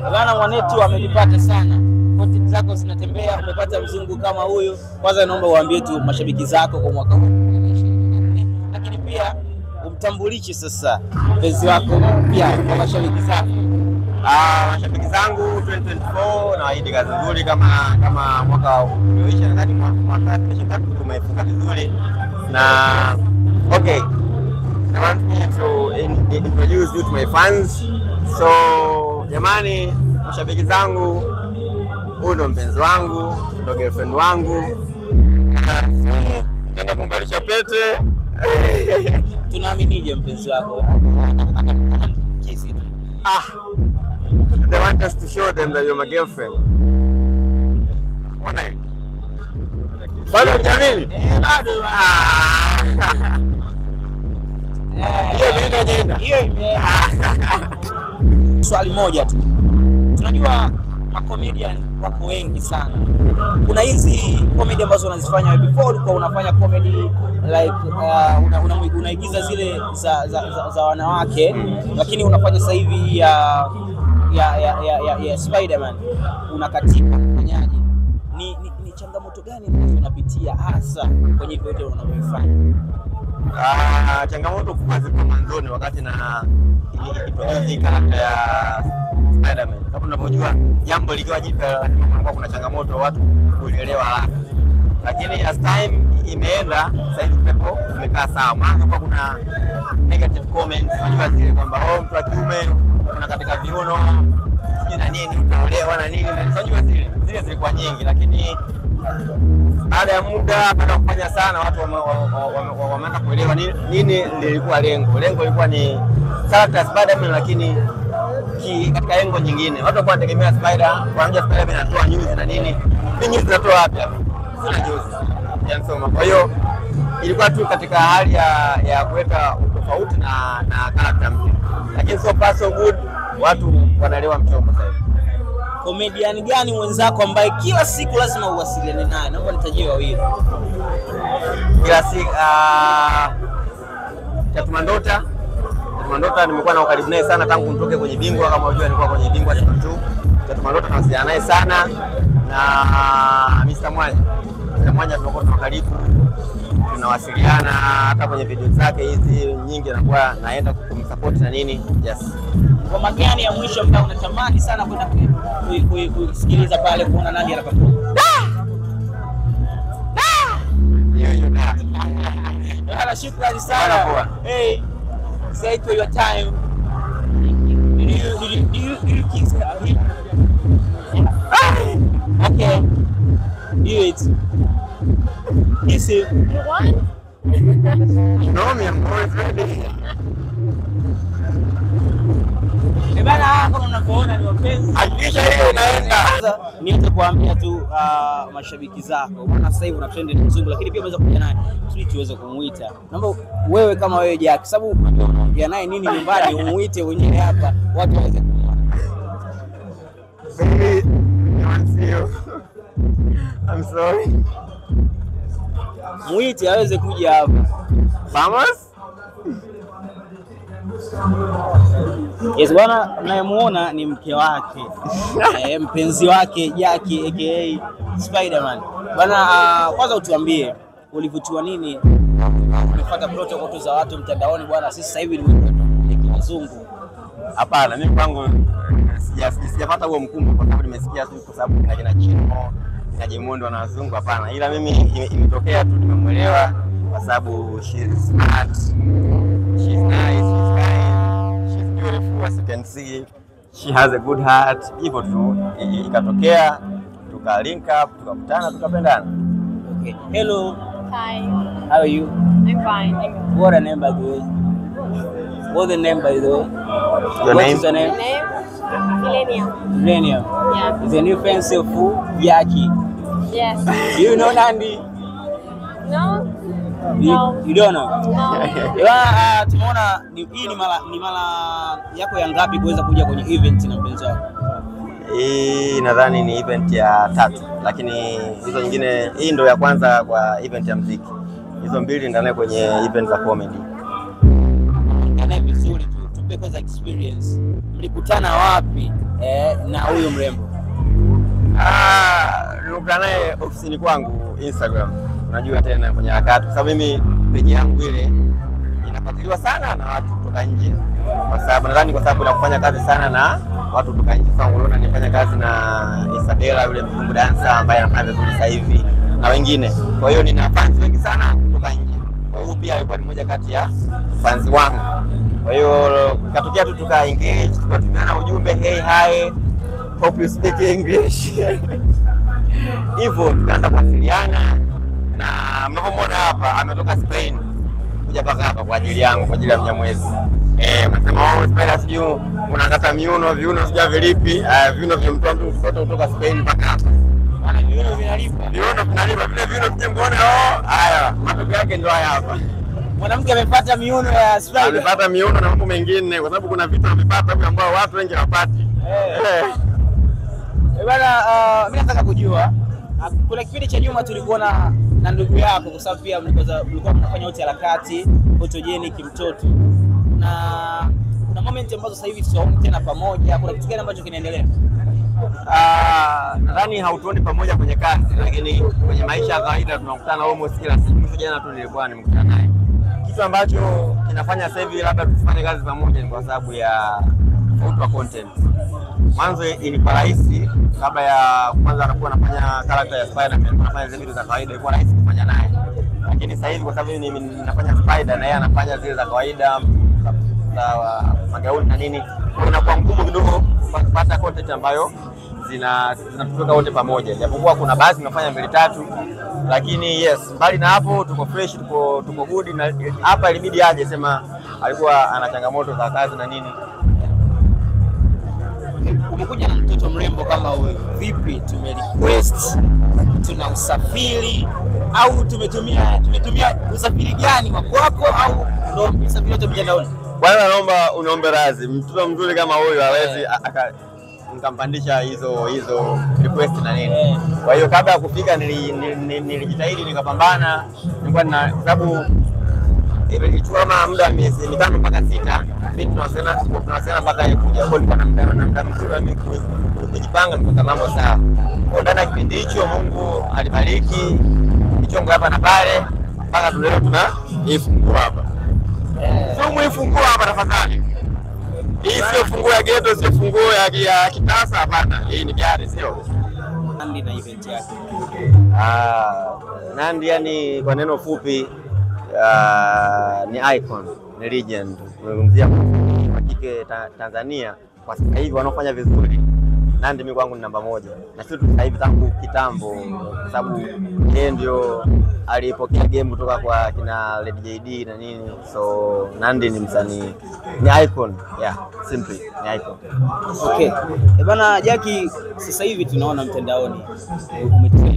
Bana mwanetu amenipata sana. Content zako zinatembea, umepata mzungu kama huyu. Kwanza naomba uambie tu mashabiki zako kwa mwaka huu. Lakini pia umtambulishe sasa mpenzi wako pia kwa mashabiki zako. Ah, mashabiki zangu 2024 nawaahidi kazi nzuri kama kama mwaka ulioisha, nadhani mwaka mwaka 2023 tumefunga vizuri na okay. I want me to in, introduce you to my fans. So jamani, mashabiki zangu, huyu ndo mpenzi wangu, ndo girlfriend wangu, nenda kumbalisha pete Tunaaminije mpenzi wako? Kisi tu. Ah, they want us to show them that you're my girlfriend. Mbona hivi? Bado hujamini? Bado. Ah. Hiyo ndio ajenda. Hiyo ime swali moja tu, tunajua macomedian wako wengi sana. Kuna hizi comedy ambazo unazifanya wewe, before ulikuwa unafanya comedy like uh, una, una, unaigiza zile za, za, za, za wanawake, lakini unafanya sasa hivi ya ya ya, ya, ya, ya Spiderman unakatika, ufanyaje? Ni, ni, ni changamoto gani ambazo unapitia hasa kwenye vyote unavyofanya? Ah, changamoto kubwa zilikuwa mwanzoni wakati na ikiproduce hii character ya Spider-Man. Kama unavyojua jambo likiwa jipya lazima kunakuwa kuna changamoto watu kulielewa haraka. Lakini as time imeenda sasa hivi pepo umekaa sawa. Mwanzo kwa kuna negative comments, unajua zile kwamba oh, mtu wa kiume kuna katika viuno sijui na nini utaolewa na nini. Unajua zile zile zilikuwa nyingi lakini baada ya muda, baada ya kufanya sana, watu wame- wa- wa- wa- wameanza kuelewa nini, nini lilikuwa lengo. Lengo lilikuwa ni character ya Spider-Man, lakini ki, katika lengo nyingine. Watu walikuwa wanategemea Spider, wanajua Spider-Man anatoa news na nini. Hii news zinatoa wapi hapa? Sina news ya Nsoma. Kwa hiyo ilikuwa tu katika hali ya, ya kuweka utofauti na na character mpya, lakini so far so good, watu wanaelewa mchongo sasa hivi. Komediani gani mwenzako ambaye kila siku lazima uwasiliane naye? Naomba nitajie wawili. kila siku uh, Chatumandota Chatumandota nimekuwa na ukaribu naye sana tangu nitoke kwenye bingwa. Kama unajua nilikuwa kwenye bingwa season 2. Chatumandota tunawasiliana naye sana na Mr. Mwanya. Mr. Mwanya tumekuwa tuna karibu, tunawasiliana hata kwenye video zake hizi nyingi, nakuwa naenda kumsupport na nini. Yes. Ngoma gani ya mwisho ambayo unatamani sana kwenda ku- ku- ku- kusikiliza pale kuona nani anaperform? Hiyo hiyo da. Bana, shukrani Bana, sana. poa. Hey, say it for your time. Did you did you do you, do you kiss her? Okay. Do it. Kiss him. You want? No, me, I'm always ready. Eh, bana, kama unavyoona ni wapenzi Hakikisha hiyo inaenda. Sasa niweze kuambia tu uh, mashabiki zako, maana sasa hivi una trend ni mzungu, lakini pia umeweza kuja naye ili tuweze kumuita. Naomba wewe kama wewe Jack, sababu unajua unaongea naye nini nyumbani, umuite mwenyewe hapa watu waweze kumwona. Baby, I want to see you. I'm sorry. Muite aweze kuja hapa. Vamos? Yes, bwana, nayemuona ni mke wake eh, mpenzi wake Jackie aka Spiderman. Bwana, uh, kwanza utuambie ulivutiwa nini? Umefuata protocol tu za watu mtandaoni bwana, sisi sasa hivi ni wazungu. Hapana, mimi kwangu sija- sijapata huo mkumbo kwa sababu nimesikia tu kwa sababu kina kina Chino kina Jemondo na wazungu. Hapana, ila mimi ime- imetokea tu, nimemwelewa kwa sababu she is smart, she is nice, she is kind, she is beautiful as you can see, she has a good heart. Hivyo tu i- i- ikatokea, tuka link up, tukakutana, tukapendana. Okay. Hello, Hi. how are you? I'm fine. Thank you. What a name by the way? What the name by the way? Your What name? is your name? Name? Millennium. Millennium. Yeah. It's a new fancy of who? Jackie. Yes. Do you know Nandi? No? You, No. you don't know? No. Ewa, uh, tumeona ni, hii ni mara ni mara yako ya ngapi kuweza kuja kwenye event na mpenzi wako? Hii nadhani ni event ya tatu, lakini hizo nyingine, hii ndo ya kwanza kwa event ya mziki. Hizo mbili ndani kwenye event za comedy. Anaye vizuri tu. Tupe tupe kwanza experience, mlikutana wapi eh, na huyu mrembo? Ah, nilikutana naye ofisini kwangu Instagram. Unajua tena kwenye harakati, kwa sababu mimi peji yangu ile inafuatiliwa sana na watu kutoka nje, kwa sababu nadhani kwa sababu nakufanya kazi sana na watu kutoka nje. Sasa unaona nifanya kazi na Isabella yule mzungu dansa ambaye anafanya vizuri sasa hivi na wengine, kwa hiyo nina fans wengi sana kutoka nje. Kwa hiyo pia alikuwa ni moja kati ya fans wangu. Kwa hiyo katokea tu tuka engage, tukatumiana ujumbe hey hi hope you speak English hivyo tukaanza kuwasiliana na mnavyomwona hapa ametoka Spain kuja mpaka hapa kwa ajili yangu kwa ajili ya Mnyamwezi. Eh, mnasema oh, Spain sijui unakata miuno viuno sijui vilipi uh, viuno vya mtu wangu kutoka kutoka Spain mpaka hapa Maana viuno vinalipa. viuno vinalipa vile viuno vije mkoone oh, haya matokeo yake ndio haya hapa. Mwanamke amepata miuno ya Spider. Amepata miuno na mambo mengine, kwa sababu kuna vitu amepata hivi ambao watu wengi hawapati. Eh. Eh. Eh, Bana, uh, mimi nataka kujua uh, kuna kipindi cha nyuma tulikuwa na na ndugu yako, kwa sababu pia mlikuwa mlikuwa mnafanya wote harakati photogenic mtoto, na kuna moment ambazo sasa hivi tusiwaoni tena pamoja. Kuna kitu gani ambacho kinaendelea? Ah, nadhani hautuoni pamoja kwenye kazi, lakini kwenye maisha ya kawaida tunakutana almost kila siku. Mwisho jana tu nilikuwa nimekutana naye. Kitu ambacho kinafanya sasa hivi labda tusifanye kazi pamoja ni kwa sababu ya tofauti wa content. Mwanzo ilikuwa rahisi kabla ya kwanza anakuwa anafanya character ya Spider-Man, anafanya zile vitu za kawaida, ilikuwa rahisi kufanya naye, lakini sasa hivi kwa sababu mimi ninafanya Spider na yeye anafanya zile za kawaida za magauni na nini, kwa hiyo inakuwa ngumu kidogo kupata content ambayo zina zinatutoka wote pamoja, japokuwa kuna baadhi tunafanya mbili tatu, lakini yes, mbali na hapo tuko fresh, tuko tuko good. Na hapa ilibidi aje, sema alikuwa ana changamoto za kazi na nini. Umekuja na mtoto mrembo kama huyu, vipi? Tume request tuna usafiri au tumetumia tumetumia usafiri gani wa kwako au ndo usafiri wote mtandaoni? Kwanza naomba uniombe radhi, mtoto mzuri kama huyu hawezi a- aka nikampandisha hizo hizo request na nini. Kwa hiyo kabla ya kufika nili- nili- nili- nilijitahidi nikapambana, nilikuwa na kwa sababu ilichukua kama muda wa miezi mitano mpaka sita, mimi tunawasiliana tunawasiliana mpaka yeye kuja. Kwa hiyo nilikuwa na muda na muda mzuri wa mimi ku- ku- kujipanga nikuweka mambo sawa. Kwa ndani ya kipindi hicho Mungu alibariki michongo hapa na pale mpaka tuleo tuna hii funguo hapa. Sio muifunguo hapa tafadhali. Hii sio funguo ya ghetto, sio funguo ya, ya kitasa hapana. Hii ni gari sio. Nandi na event yake. Ah, Nandi yani kwa neno fupi ah, ni icon, ni legend. Tunazungumzia wa kike ta, Tanzania kwa sasa hivi wanaofanya vizuri. Nandi mimi kwangu ni namba moja, na sio tu sasa hivi, tangu kitambo, kwa sababu yeye ndio alipokea game kutoka kwa kina Lady JD na nini, so Nandi ni msanii, ni icon, yeah, simply ni icon. Okay. Eh, bana Jackie, sasa hivi tunaona mtandaoni umetrend